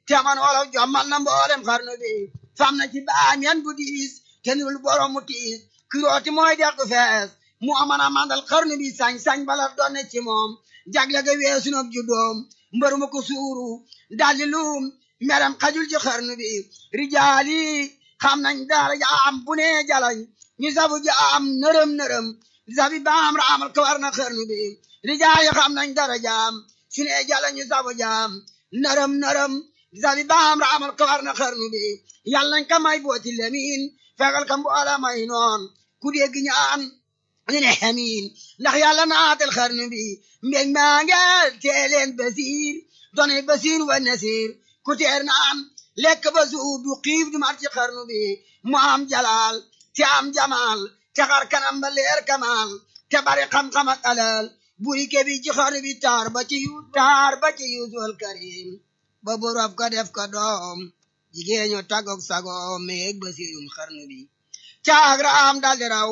te man wolof jommal na mboolem xarnu bi fam na ci baam yan bu diis te nirul borom mu tiis kirooti mooy dex gu fees mu aman a mandal xarnu bi sañ-sañ bala doon ci moom jagle ga weesu nag juddoom mbër ma ko suuru daldi luum meram xajul ci xarnu bi rijaali xam nañ dara jaam bu ne jalañ ñu sabu jaam nërëm nërëm sabi baam raamal ko war na xarnu bi rijaali xam nañ dara jaam su ne jalañ ñu sabu jaam nërëm nërëm sabi baam raamal ko war na xarnu bi yàlla nañ ka may booti lemin fegal ka mboola may noon ku dégg ñaan ñu ne xamiin ndax yàlla naatal xarnu bi mbég maa ngeel teeleen basiir doone basiir wa nasiir ku teer naan lekk ba suub du xiif du mar ci xarnu bi mu am jalaal te am jamaal te xar kanam ba leer kamaal te bari xam-xam ak alal buri ke bi ci xarnu bi taar ba ci yu taar ba ci yuusul karim ba borof ko def ko doom jigéeñu tagok sagoom meeg basiirum xarnu bi caag raam daldi raw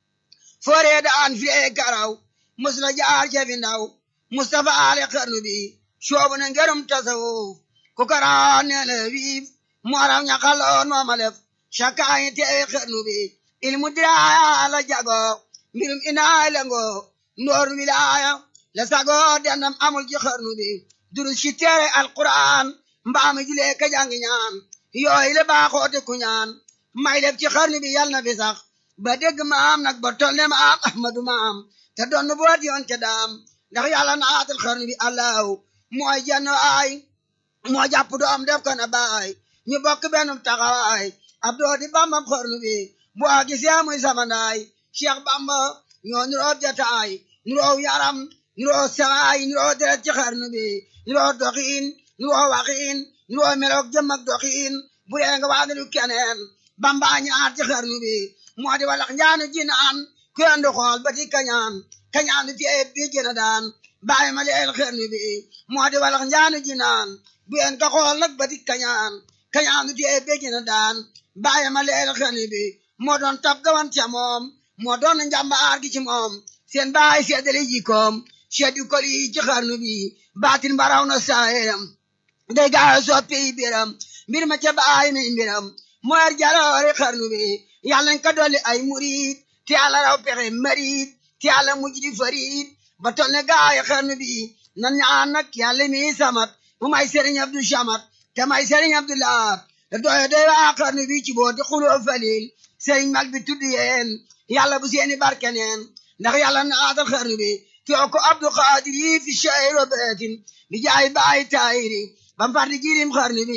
fooree daan fiyee karaw mus la jaar cefi ndaw Mustafa ale xarnu bi soobu na ngërëm tasawuf ku karaan ne la wiif mu araw ñaxaloon mooma lef cakaayi teewe xarnu bi ilmu diraaya la jago mbirum inaay la ngo ndoor wilaaya la sago dendam amul ci xarnu bi durus ci teere alquran mbaami julee ka jangi ñaan yooyu la baaxoote ku ñaan may lef ci xarnu bi yal na fi sax ba dégg maam nag ba toll ne maam ahmadu maam te doon boot yoon ca daam ndax yàlla naatal xarnu bi allahu mooy jenn ay moo jàpp doom def ko na baay ñu bokk benn taxawaay ab doo di bambam xarnu bi bu a gisee muy samandaay cheikh bamba ñoo nuroo jataay nuroo yaram nuroo sawaay nuroo deret ci xarnu bi nuroo doxiin nuroo waxiin nuroo meloog jëm ak doxiin bu dee nga waadalu keneen bamba ñaar ci xarnu bi moo di walax njaanu jinaan ku yendu xool ba di kañaan kañaan fi ay bi jëna daan bàyyi ma leel xarnu bi moo di walax njaanu jinaan bu yen ka xool nag ba di kañaan kañaan fi ay bi jëna daan bàyyi ma leel xarnu bi moo doon tab gawan ca moom moo doon njàmbaar gi ci moom seen baay seddale jikoom seddu kol yi ci xarnu bi baatin baraw na saayam day gaaw soppi biram mbir ma ca baay mi mbiram moo yar jaloore xarnu bi yàlla nañ ko dolli ay murid te yàlla raw pexe marid te yàlla mujj di farid ba tol ne gaay xarnu bi nan ñaan nag yàlla mi samat mu may sëriñ Abdu Samat te may sëriñ Abdu Lahat te doye doy waa xarnu bi ci booti xuloo falil sëriñ mag bi tudd yeen yàlla bu seeni barke neen ndax yàlla naatal xarnu bi too ko Abdu Xaadir yi fi shayro beetin bi jaay baay taayiri bam fardi jirim xarnu bi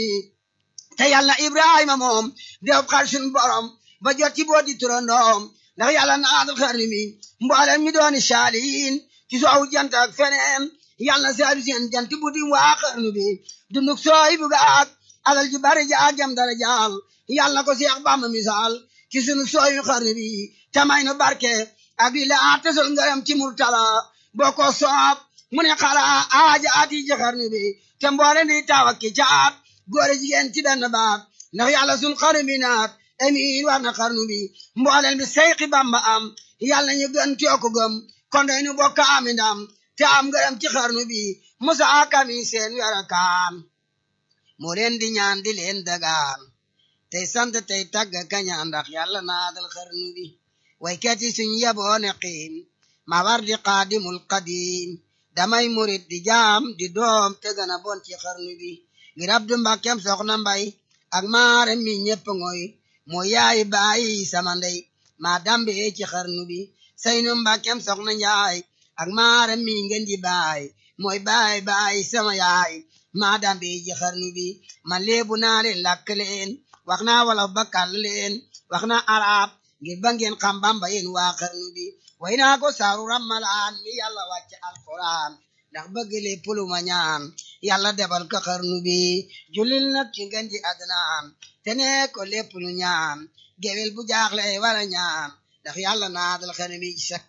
te yàlla Ibrahima moom def xar sun borom ba jot ci booti turandoom ndax yàlla naatal xarnu bi mboolem mi dooni saalihin ci soowu jant ak feneen yàlla seedu seen jant bu di waa xarnu bi dunduk sooy bu gaag alal ju bari jaag jam dara jaal yàlla ko Seex Bamba misaal ci sunu sooyu xarnu bi tamay nu barke ak li la tesol ngërëm ci murtala boo ko soob mu ne xala aaja ati ci xarnu bi te mboole di taw ak ki caat góor jigéen ci benn baat ndax yàlla sun xarnu bi naat amiin war na xarnu bi mbooleen bi seyxi bamba am yàlla ñu gën tiyoko gëm kon day nu bokk ami ndam te am ngërëm ci xarnu bi musa kami seen wera kaan moo leen di ñaan di leen dagaan tey sant tey tagg kañaan ndax yàlla naadal xarnu bi waykat yi suñ yeboone xiim ma war di qaadimul qadim damay murit di jaam di doom te gën a bon ci xarnu bi ngir abdu mbàkkem soxna mbay ak maare mi ñépp ngoy moo yaay bàyyi sama ndey maa dambe ci xarnu bi saynu mbàkkem soxna njaay ak maare mi ngeen di baay mooy baay baay sama yaay maa dambe ci xarnu bi man leebu naa leen làkk leen wax naa wolof ba kàll leen wax naa arab ngir ba ngeen xam bamba yéen waa xarnu bi way naa ko saaru rammalaan mi yàlla wàcc alquran ndax bëgg lépp lu ma ñaan yàlla defal ko xarnu bi julil nag ci ngeen ji adnaan te ne ko lépp lu ñaan gewel bu jaaxle wala ñaan ndax yàlla naadal xarnu bi ci sak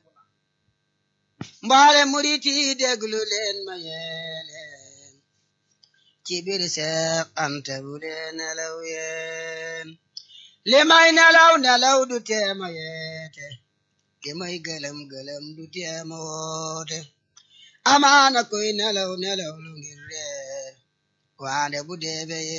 mbaale muriti déglu leen ma yeeleen ci biir seex ante bu leen nelaw yeen li may nelaw nelaw du teema yeete li may gëlëm gëlëm du teema woote amaana koy nelaw nelaw lu ngir reer waande bu deebe